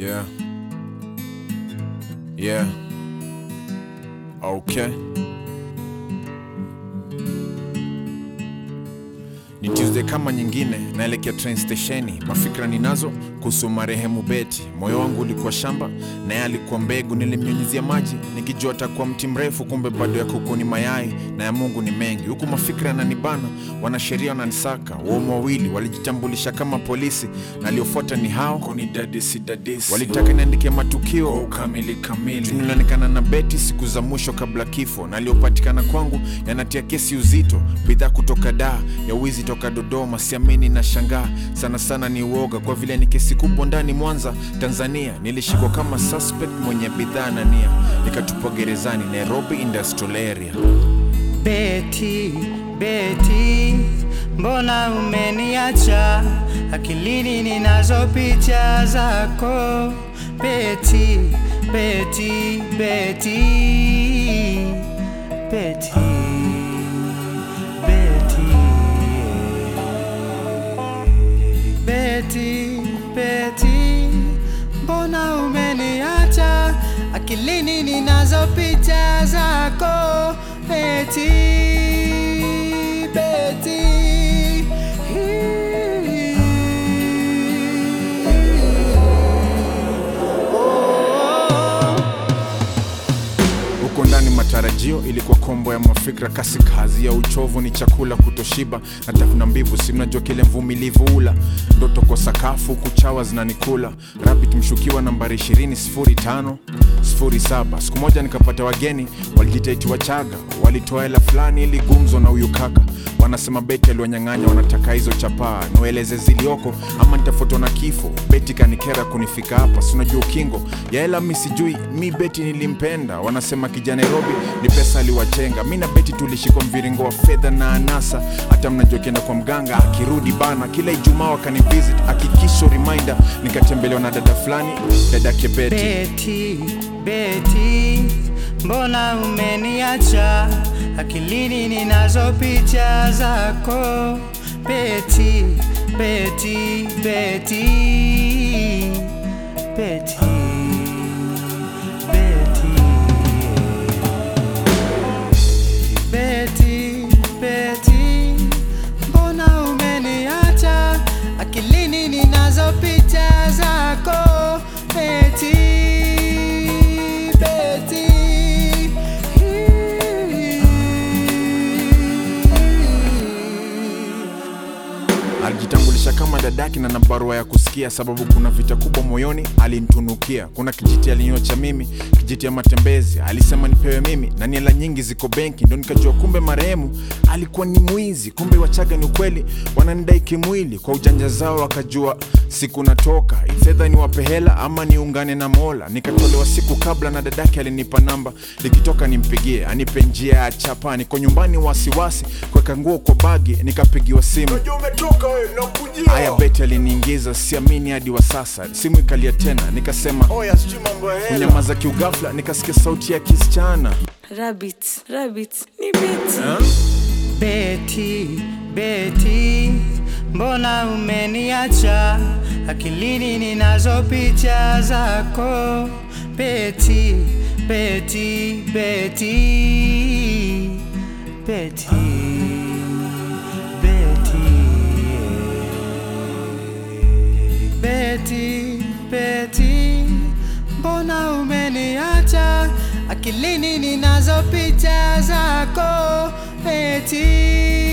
Yeah. Yeah. Okay. Ni Tuesday kama nyingine, naelekea train stesheni. Mafikra ninazo kuhusu marehemu Beti. Moyo wangu ulikuwa shamba na yeye alikuwa mbegu, nilimnyunyizia maji nikijua atakuwa mti mrefu, kumbe bado ya kuku ni mayai na ya Mungu ni mengi. Huku mafikra yananibana, wanasheria wananisaka. Waumu wawili walijitambulisha kama polisi na aliofuata ni hao kunidadisi dadisi walitaka niandike matukio kwa ukamili kamili nilionekana na Beti siku za mwisho kabla kifo, na aliyopatikana kwangu yanatia kesi uzito. Bidhaa kutoka Dar ya wizi toka Dodoma, siamini na shangaa sana sana, ni uoga kwa vile ni kesi kubwa ndani Mwanza, Tanzania. Nilishikwa kama suspect mwenye bidhaa na nia, nikatupwa gerezani Nairobi Industrial Area. Beti, Beti, mbona umeniacha? Akilini ninazo picha zako. Beti, Beti, Beti, Beti, Beti, Beti, Beti, mbona umeniacha? Akilini ninazo picha zako. Beti, Beti, oh. Huko ndani matarajio ilikuwa kombo ya mafikra, kasi kazi ya uchovu ni chakula kutoshiba na tafuna mbivu, si mnajua kile mvumilivu ula ndoto kwa sakafu kuchawa zinanikula. Rabbit mshukiwa nambari 20 05 Siku moja nikapata wageni walijitaiti Wachaga, walitoa hela fulani ili gumzo na huyu kaka wanasema Beti aliwanyang'anya, wanataka hizo chapaa, niwaeleze zilioko ama nitafutwa na kifo. Beti kanikera kunifika hapa, si unajua ukingo ya hela, mi sijui mi Beti nilimpenda. Wanasema kija Nairobi ni pesa aliwachenga, mi na Beti tulishikwa mviringo wa fedha na anasa. Hata mnajua kienda kwa mganga akirudi bana, kila Ijumaa wakanivisit, hakikisho reminder, nikatembelewa na dada fulani, dadake Beti. Beti, Beti, mbona umeniacha? Akilini ninazo picha zako. Beti, Beti, Beti, Beti, Beti, Beti, Beti, mbona umeniacha? Akilini ninazo picha zako. Beti, Beti, Alijitambulisha kama dadaki na na barua ya kusikia, sababu kuna vita kubwa moyoni alinitunukia. Kuna kijiti aliniocha mimi, kijiti ya matembezi, alisema nipewe mimi, na ni hela nyingi ziko benki. Ndo nikajua kumbe marehemu alikuwa ni mwizi. Kumbe Wachaga ni ukweli, wananidai kimwili. Kwa ujanja zao wakajua siku natoka, fedha ni wape hela ama niungane na Mola. Nikatolewa siku kabla na dadake alinipa namba, likitoka nimpigie anipe njia ya chapa. Niko nyumbani wasiwasi, kuweka nguo kwa bagi, nikapigiwa simu umetoka wewe nakujia Haya, Beti aliniingiza, siamini hadi wa sasa. Simu ikalia tena, nikasema oya sijui mambo ya hela kunyamaza kiugafla, nikasikia sauti ya kisichana Rabbit, rabbit, ni Beti. Ha? Beti, Beti, mbona umeniacha? Akilini ninazo picha zako. Beti, Beti, Beti, Beti, Beti, Beti, Beti, mbona umeniacha? Akilini ninazo picha zako. Beti,